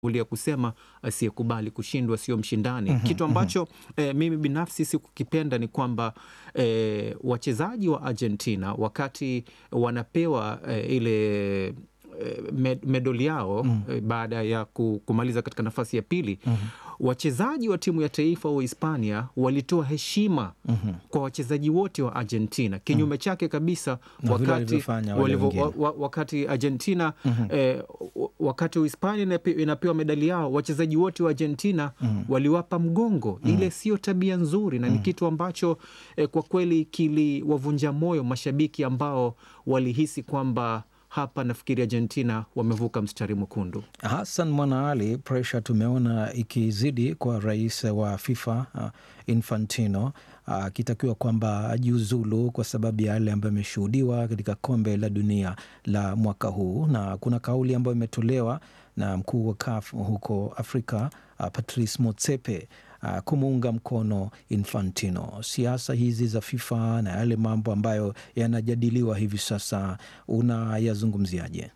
ulia kusema asiyekubali kushindwa sio mshindani. Kitu ambacho eh, mimi binafsi sikukipenda ni kwamba eh, wachezaji wa Argentina wakati wanapewa eh, ile eh, med- medali yao eh, baada ya ku- kumaliza katika nafasi ya pili wachezaji wa timu ya taifa wa Hispania walitoa heshima kwa wachezaji wote wa Argentina, kinyume chake kabisa Na vile wakati, walivyofanya wale walivyo- wengine. wa- wa- wakati Argentina eh, w- wakati Uhispania inape- inapewa medali yao, wachezaji wote wa Argentina waliwapa mgongo. Ile sio tabia nzuri na ni kitu ambacho eh, kwa kweli kiliwavunja moyo mashabiki ambao walihisi kwamba hapa nafikiri Argentina wamevuka mstari mwekundu. Hassan Mwanaali, presha tumeona ikizidi kwa rais wa FIFA uh, Infantino akitakiwa kwamba ajiuzulu kwa sababu ya yale ambayo ameshuhudiwa katika kombe la dunia la mwaka huu, na kuna kauli ambayo imetolewa na mkuu wa CAF huko Afrika uh, Patrice Motsepe uh, kumuunga mkono Infantino. Siasa hizi za FIFA na yale mambo ambayo yanajadiliwa hivi sasa unayazungumziaje?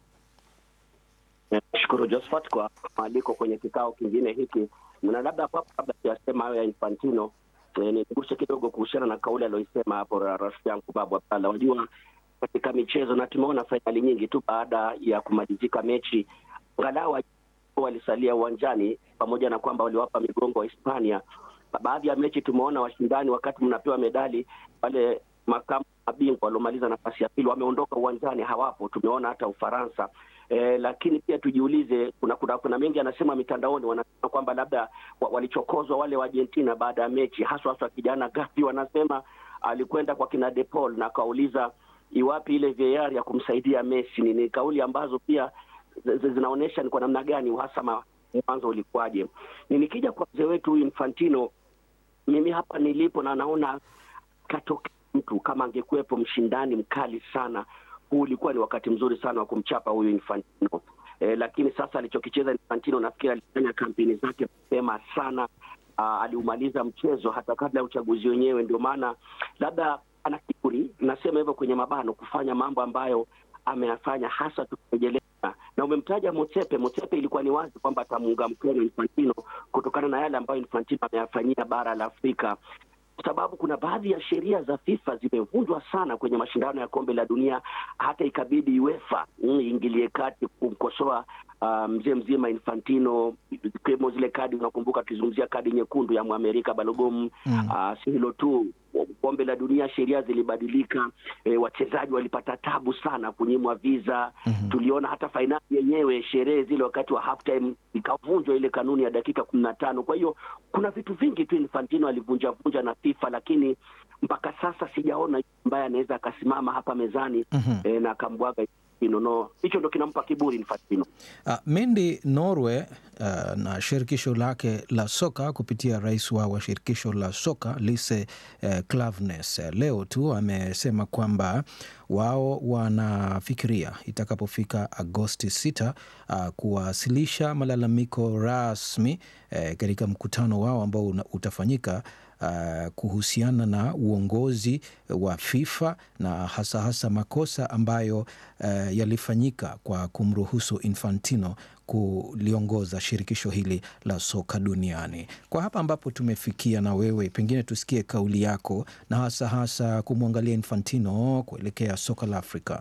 Nashukuru Josephat kwa mwaliko kwenye kikao kingine hiki, na labda hapo kabla siyasema hayo ya Infantino eh, niguse kidogo kuhusiana na kauli aliyoisema hapo ra- rafiki yangu Babu Abdalla. Wajua, katika michezo na tumeona fainali nyingi tu baada ya kumalizika mechi, angalau walisalia uwanjani, pamoja na kwamba waliwapa migongo wa Hispania. Baadhi ya mechi tumeona washindani, wakati mnapewa medali, wale makamu mabingwa waliomaliza nafasi ya pili wameondoka uwanjani, hawapo. Tumeona hata Ufaransa. Eh, lakini pia tujiulize, kuna kuna, kuna mengi anasema mitandaoni, wanasema kwamba labda wa, walichokozwa wale wa Argentina baada ya mechi, haswa haswa kijana Gavi, wanasema alikwenda kwa kina De Paul na akauliza iwapi ile VAR ya kumsaidia Messi. Ni, ni kauli ambazo pia zi- zi- zinaonyesha ni kwa namna gani uhasama mwanzo ulikuwaje. Ni nikija kwa mzee wetu huyu Infantino, mimi hapa nilipo na naona katokea mtu kama angekuwepo mshindani mkali sana, huu ulikuwa ni wakati mzuri sana wa kumchapa huyu Infantino. E, lakini sasa alichokicheza Infantino nafikiri alifanya kampeni zake mapema sana. Aa, aliumaliza mchezo hata kabla ya uchaguzi wenyewe, ndio maana labda ana kiburi, nasema hivyo kwenye mabano, kufanya mambo ambayo ameyafanya hasa tukirejelea na umemtaja Motsepe. Motsepe ilikuwa ni wazi kwamba atamuunga mkono Infantino kutokana na yale ambayo Infantino ameyafanyia bara la Afrika kwa sababu kuna baadhi ya sheria za FIFA zimevunjwa sana kwenye mashindano ya kombe la dunia, hata ikabidi UEFA mm, iingilie kati kumkosoa ah, mzee mzima Infantino, ikiwemo zile kadi, unakumbuka tukizungumzia kadi nyekundu ya Mwamerika Balogun. Ah, si hilo tu, kombe la dunia sheria zilibadilika, e, wachezaji walipata tabu sana kunyimwa visa. Tuliona hata fainali yenyewe, sherehe zile wakati wa halftime ikavunjwa ile kanuni ya dakika kumi na tano. Kwa hiyo kuna vitu vingi tu Infantino alivunja vunja na FIFA, lakini mpaka sasa sijaona ambaye anaweza akasimama hapa mezani eh, na akambwaga Infantino. No, hicho ndo kinampa kiburi Infantino. Uh, Mendi Norway uh, na shirikisho lake la soka kupitia rais wao wa shirikisho la soka Lise uh, Klaveness uh, leo tu amesema kwamba wao wanafikiria itakapofika Agosti 6 uh, kuwasilisha malalamiko rasmi uh, katika mkutano wao ambao una- utafanyika uh, kuhusiana na uongozi wa FIFA na hasa hasa makosa ambayo uh, yalifanyika kwa kumruhusu Infantino kuliongoza shirikisho hili la soka duniani. Kwa hapa ambapo tumefikia, na wewe pengine tusikie kauli yako na hasa hasa kumwangalia Infantino kuelekea soka la Afrika.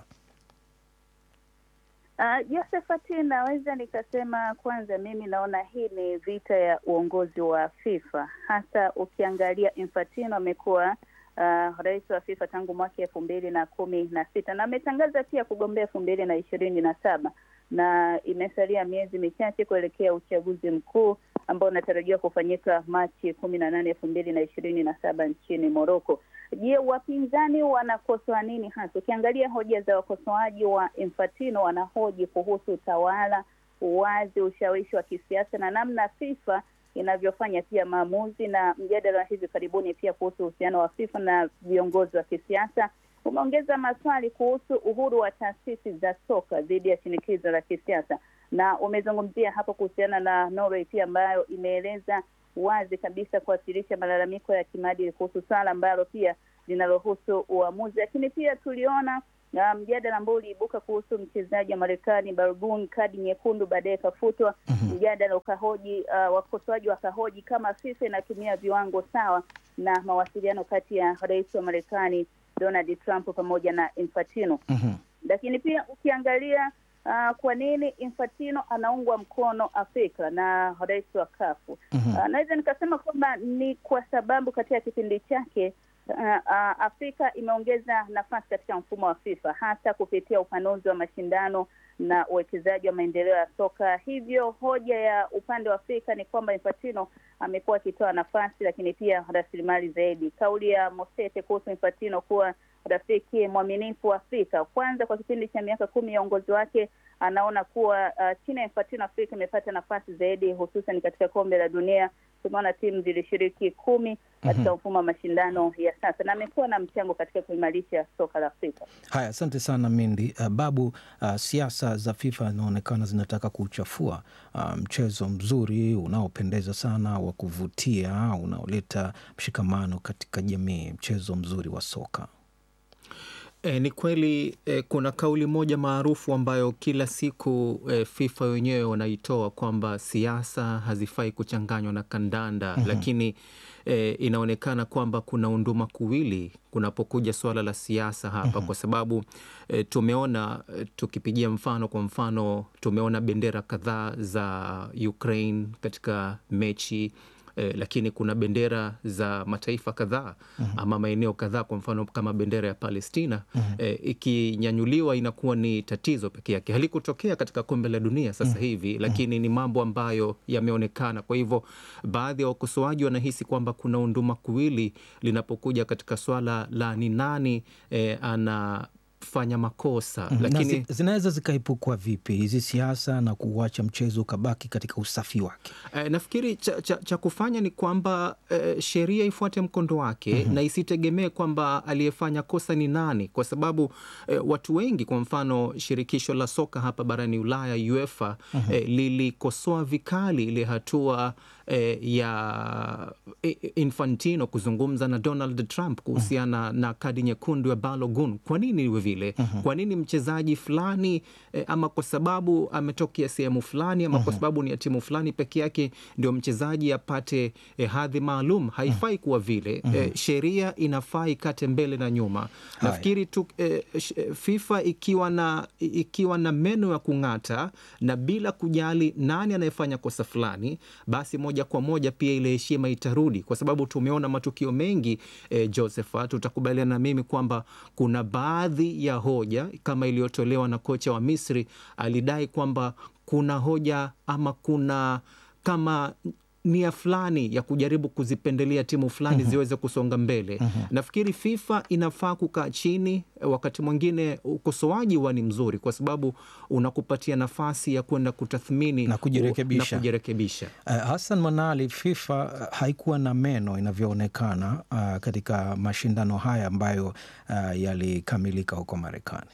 Uh, Josephat, naweza nikasema kwanza, mimi naona hii ni vita ya uongozi wa FIFA, hasa ukiangalia Infantino amekuwa uh, rais wa FIFA tangu mwaka elfu mbili na kumi na sita na ametangaza pia kugombea elfu mbili na ishirini na saba na imesalia miezi michache kuelekea uchaguzi mkuu ambao unatarajiwa kufanyika Machi kumi na nane elfu mbili na ishirini na saba nchini Moroko. Je, wapinzani wanakosoa nini hasa? Ukiangalia hoja za wakosoaji wa Infantino, wanahoji kuhusu utawala, uwazi, ushawishi wa kisiasa na namna FIFA inavyofanya pia maamuzi, na mjadala wa hivi karibuni pia kuhusu uhusiano wa FIFA na viongozi wa kisiasa umeongeza maswali kuhusu uhuru wa taasisi za soka dhidi ya shinikizo la kisiasa, na umezungumzia hapo kuhusiana na Norway pia ambayo imeeleza wazi kabisa kuwasilisha malalamiko ya kimaadili kuhusu swala ambalo pia linalohusu uamuzi, lakini pia tuliona na mjadala ambao uliibuka kuhusu mchezaji wa Marekani Balogun, kadi nyekundu baadaye ikafutwa. Mjadala ukahoji uh, wakosoaji wakahoji kama FIFA inatumia viwango sawa na mawasiliano kati ya rais wa Marekani Donald Trump pamoja na Infantino. Mhm. Lakini pia ukiangalia uh, kwa nini Infantino anaungwa mkono Afrika na rais wa kafu Mhm. uh, naweza nikasema kwamba ni kwa sababu katika kipindi chake uh, uh, Afrika imeongeza nafasi katika mfumo wa FIFA hasa kupitia upanuzi wa mashindano na uwekezaji wa maendeleo ya soka. Hivyo hoja ya upande wa Afrika ni kwamba Infantino amekuwa akitoa nafasi, lakini pia rasilimali zaidi. Kauli ya Mosete kuhusu Infantino kuwa rafiki mwaminifu wa Afrika, kwanza kwa kipindi cha miaka kumi ya uongozi wake anaona kuwa uh, chini ya Infantino Afrika imepata nafasi zaidi, hususan katika kombe la dunia. Tumeona timu zilishiriki kumi katika mfumo wa mashindano ya sasa, na amekuwa na mchango katika kuimarisha soka la Afrika. Haya, asante sana Mindi. Uh, Babu, uh, siasa za FIFA zinaonekana zinataka kuchafua uh, mchezo mzuri unaopendeza sana wa kuvutia unaoleta mshikamano katika jamii, mchezo mzuri wa soka. E, ni kweli e, kuna kauli moja maarufu ambayo kila siku e, FIFA wenyewe wanaitoa kwamba siasa hazifai kuchanganywa na kandanda lakini e, inaonekana kwamba kuna unduma kuwili kunapokuja suala la siasa hapa kwa sababu e, tumeona e, tukipigia mfano kwa mfano tumeona bendera kadhaa za Ukraine katika mechi eh, lakini kuna bendera za mataifa kadhaa ama maeneo kadhaa, kwa mfano kama bendera ya Palestina eh, ikinyanyuliwa inakuwa ni tatizo peke yake. Halikutokea katika kombe la dunia sasa hivi, lakini ni mambo ambayo yameonekana. Kwa hivyo baadhi ya wakosoaji wanahisi kwamba kuna unduma kuwili linapokuja katika swala la ni nani eh, anafanya makosa Na lakini zi- zinaweza zikaepukwa vipi hizi siasa na kuuacha mchezo ukabaki katika usafi wake? Eh, nafikiri cha, cha, cha kufanya ni kwamba eh, sheria ifuate mkondo wake na isitegemee kwamba aliyefanya kosa ni nani, kwa sababu eh, watu wengi, kwa mfano shirikisho la soka hapa barani Ulaya UEFA eh, lilikosoa vikali ile hatua eh, ya eh, Infantino kuzungumza na Donald Trump kuhusiana na kadi nyekundu ya Balogun. Kwa nini iwe vile? Kwa nini mchezaji fulani eh, ama kwa sababu ametokea sehemu fulani ama kwa sababu ni ya timu fulani peke yake ndio mchezaji apate eh, hadhi maalum? Haifai kuwa vile. Eh, sheria inafaa ikate mbele na nyuma. Nafikiri tu eh, sh- eh, FIFA ikiwa na, ikiwa na meno ya kung'ata na bila kujali nani anayefanya kosa fulani, basi moja kwa moja pia ile heshima itarudi, kwa sababu tumeona matukio mengi eh, Josephat, utakubaliana na mimi kwamba kuna baadhi ya hoja kama iliyotolewa na kocha wa Misri, alidai kwamba kuna hoja ama kuna kama nia fulani ya kujaribu kuzipendelea timu fulani ziweze kusonga mbele. Nafikiri FIFA inafaa kukaa chini. Wakati mwingine ukosoaji huwa ni mzuri, kwa sababu unakupatia nafasi ya kwenda kutathmini Na kujirekebisha. na kujirekebisha. Uh, Hassan Manali, FIFA uh, haikuwa na meno inavyoonekana uh, katika mashindano haya ambayo uh, yalikamilika huko Marekani.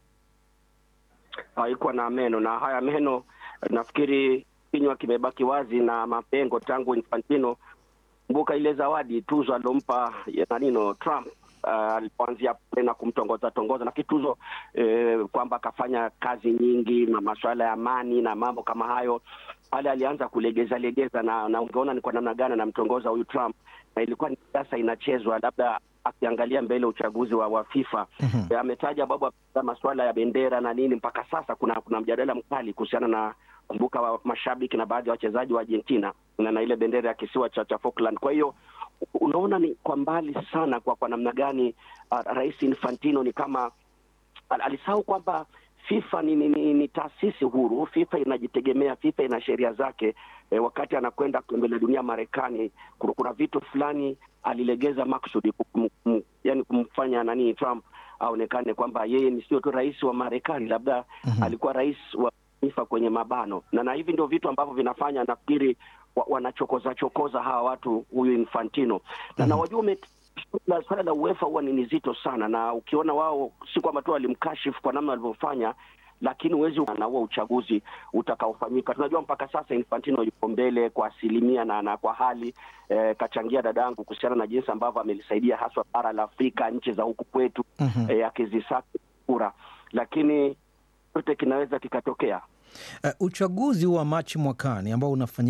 haikuwa na meno na haya meno nafikiri kinywa kimebaki wazi na mapengo tangu Infantino. Kumbuka ile zawadi tuzo alompa ya nanino Trump uh, alipoanzia pale na kumtongoza tongoza, nafikiri tuzo eh, kwamba akafanya kazi nyingi na masuala ya amani na mambo kama hayo pale alianza kulegeza legeza, na, na ungeona ni kwa namna gani anamtongoza huyu Trump, na ilikuwa ni siasa inachezwa, labda akiangalia mbele uchaguzi wa, wa FIFA Eh, ametaja babu masuala ya bendera na nini. Mpaka sasa kuna kuna mjadala mkali kuhusiana na kumbuka wa mashabiki na baadhi ya wachezaji wa Argentina na, na ile bendera ya kisiwa cha, cha Falkland. Kwa hiyo unaona ni kwa mbali sana kwa kwa namna gani uh, Rais Infantino ni kama al- alisahau kwamba FIFA ni, ni, ni, ni taasisi huru. FIFA inajitegemea, FIFA ina sheria zake. E, wakati anakwenda kombe la dunia Marekani, kuna, kuna vitu fulani alilegeza maksudi kum, kum, yani kumfanya nani Trump aonekane kwamba yeye ni sio tu rais wa Marekani, labda alikuwa rais wa FIFA kwenye mabano, na na hivi ndio vitu ambavyo vinafanya nafikiri wa, wanachokoza chokoza hawa watu huyu Infantino na na wajua ume la swala la UEFA huwa ni nzito sana, na ukiona wao si kwamba tu walimkashifu kwa namna walivyofanya, lakini huwezi na huo uchaguzi utakaofanyika. Tunajua mpaka sasa Infantino yuko mbele kwa asilimia na, na kwa hali eh, kachangia dadangu kuhusiana na jinsi ambavyo amelisaidia haswa bara la Afrika, nchi za huku kwetu eh, akizisaka kura, lakini yote kinaweza kikatokea. Uh, uchaguzi wa Machi mwakani ambao unafanyika